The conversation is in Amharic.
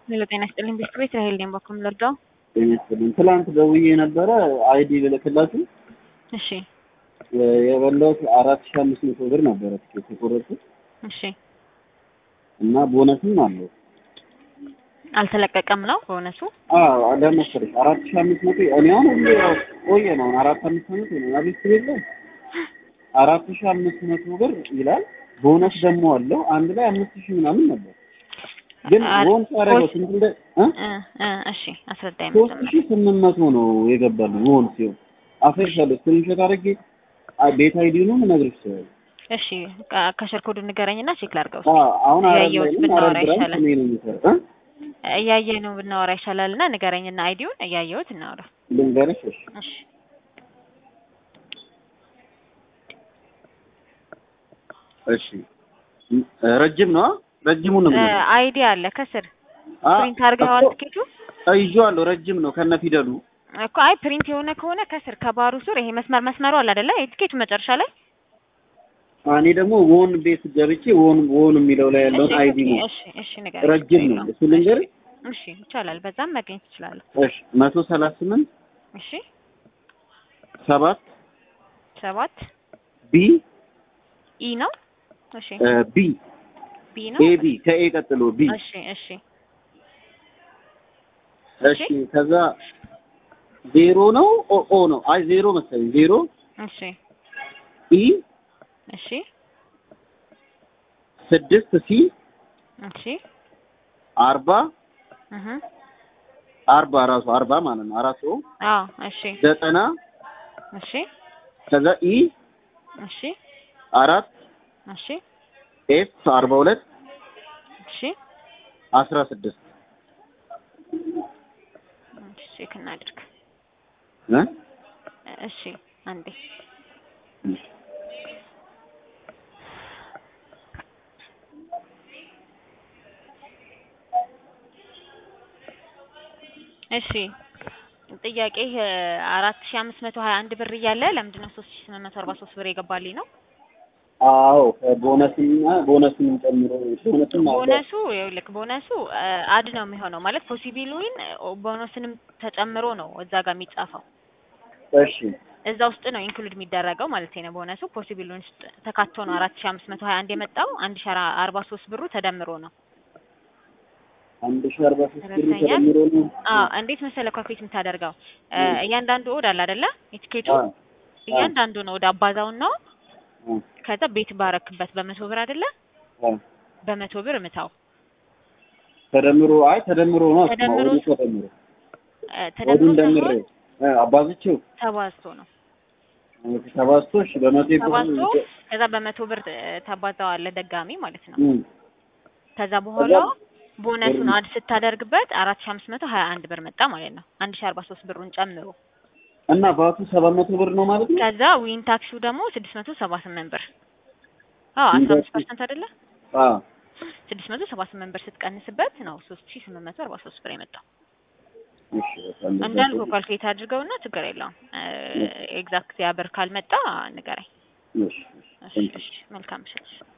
ሄሎ ጤና ይስጥልኝ ቤት ቤት ራሄል ነኝ በኩል ልርዳው ጤና ይስጥልኝ። ትላንት ደውዬ ነበረ አይዲ ልልክላችሁ እሺ የበላሁት አራት ሺህ አምስት መቶ ብር ነበረ ትኬት የቆረጥኩት እሺ እና ቦነስም አለው። አልተለቀቀም ነው በእውነቱ አዎ ለመሰለሽ አራት ሺህ አምስት መቶ እኔ አሁን ሁሌ ያው ቆየ ነው አራት አምስት መቶ ነው አቤት ቤለ አራት ሺህ አምስት መቶ ብር ይላል። ቦነስ ደግሞ አለው አንድ ላይ አምስት ሺህ ምናምን ነበር። ግን አር- ቦንስ ያደረገው ስንት እንደ እ እ እ እሺ አስረዳኝ ሶስት መጀመሪያ ሺህ ስምንት መቶ ነው የገባልኝ ቦንስ ሲሆን አፈርሻለሁ ስክሪንሾት አድርጌ አ- ቤት አይዲኑን እነግርሽ እችላለሁ። እሺ ካ- ከሸር ኮዱ ንገረኝና ቼክ ላድርገው አዎ አሁን አረብ ላይ እያየሁት ነኝ። ብናወራ አረብ ብራንች ይሻላል። እኔ ነው የምሰራው እ እያየ ነው ብናወራ ይሻላል እና ንገረኝና አይዲውን እያየሁት እናወራ ልንገርሽ እሺ እሺ እሺ እ- ረጅም ነው ረጅሙን ነው እ የምነግርሽ። አይዲ አለ ከስር አ- ፕሪንት አድርገዋል እኮ ትኬቱ ይዤዋለሁ ረጅም ነው ከነ ፊደሉ እኮ አይ ፕሪንት የሆነ ከሆነ ከስር ከባሩ ስር ይሄ መስመር መስመሩ አለ አይደለ የትኬቱ መጨረሻ ላይ እኔ ደግሞ ወን ቤት ገብቼ ወን ወን የሚለው ላይ ያለውን እሺ አይዲ ኦኬ፣ ነው እሺ እሺ ንገረኝ ረጅም ነው እሱ ልንገርሽ እሺ ይቻላል በዛም ማግኘት ትችላለህ እሺ መቶ ሰላሳ ስምንት እሺ ሰባት ሰባት ቢ ኢ ነው እሺ እ ቢ ቢ ነው ኤ ቢ ከኤ ቀጥሎ ቢ እሺ እሺ እሺ ከዛ ዜሮ ነው ኦ ኦ ነው አይ ዜሮ መሰለኝ ዜሮ እሺ ኢ እሺ ስድስት ሲ እሺ አርባ እህ አርባ ራሱ አርባ ማለት ነው አራት ኦ አዎ እሺ ዘጠና እሺ ከዛ ኢ እሺ አራት እሺ ኤፍ አርባ ሁለት እሺ አስራ ስድስት ቼክ እናድርግ እ እሺ አንዴ እሺ ጥያቄ አራት ሺ አምስት መቶ ሀያ አንድ ብር እያለ ለምንድን ነው ሶስት ሺ ስምንት መቶ አርባ ሶስት ብር የገባልኝ ነው? አዎ ቦነስና ቦነስን ጨምሮ ቦነስም አለ ቦነሱ ይኸውልህ ቦነሱ አድ ነው የሚሆነው ማለት ፖሲቢሉን ቦነስንም ተጨምሮ ነው እዛ ጋር የሚጻፈው እሺ እዛ ውስጥ ነው ኢንክሉድ የሚደረገው ማለት ነው። ቦነሱ ፖሲቢሉን ውስጥ ተካቶ ነው አራት ሺ አምስት መቶ ሀያ አንድ የመጣው አንድ ሺ አርባ ሶስት ብሩ ተደምሮ ነው። አንድ ሺህ አርባ ሶስት ብር ተረድተኛል? ተደምሮ ነው አዎ እንዴት መሰለህ ካልኩሌት የምታደርገው እ እያንዳንዱ ኦድ አለ አይደለ የትኬቱ አዎ እያንዳንዱ ነው ወደ አባዛውን ነው አዎ ከዛ ቤት ባረክበት በመቶ ብር አይደለ አዎ በመቶ ብር ምታው ተደምሮ አይ ተደምሮ ነው እሱማ ተደምሮ ወዱ ተደምሮ እ ወዱን ተደምሮ ደምሬ ሳይሆን እ አባዝቼው ተባዝቶ ነው ተባዝቶ እሺ በመቶ ብር ተባዝቶ ከዛ በመቶ ብር እ ታባዛዋለህ ደጋሚ ማለት ነው። እም ከዛ በኋላ ከዛ ቦነሱን ብር- አድ ስታደርግበት አራት ሺ አምስት መቶ ሀያ አንድ ብር መጣ ማለት ነው። አንድ ሺ አርባ ሶስት ብሩን ጨምሮ እና ባቱ ሰባት መቶ ብር ነው ማለት ነው ከዛ ዊን ታክሲው ደግሞ ስድስት መቶ ሰባ ስምንት ብር አዎ ዊን አስራ አምስት ታክሲ- ፐርሰንት አይደለ አዎ ስድስት መቶ ሰባ ስምንት ብር ስትቀንስበት ነው ሶስት ሺ ስምንት መቶ አርባ ሶስት ብር የመጣው። እሺ በቃ እንደዛ እንዳልኩ ነው። ካልኩሌት አድርገውና ችግር የለውም ኤግዛክት ያ ብር ካልመጣ ንገረኝ። እሺ እሺ እሺ መልካም ምሽት።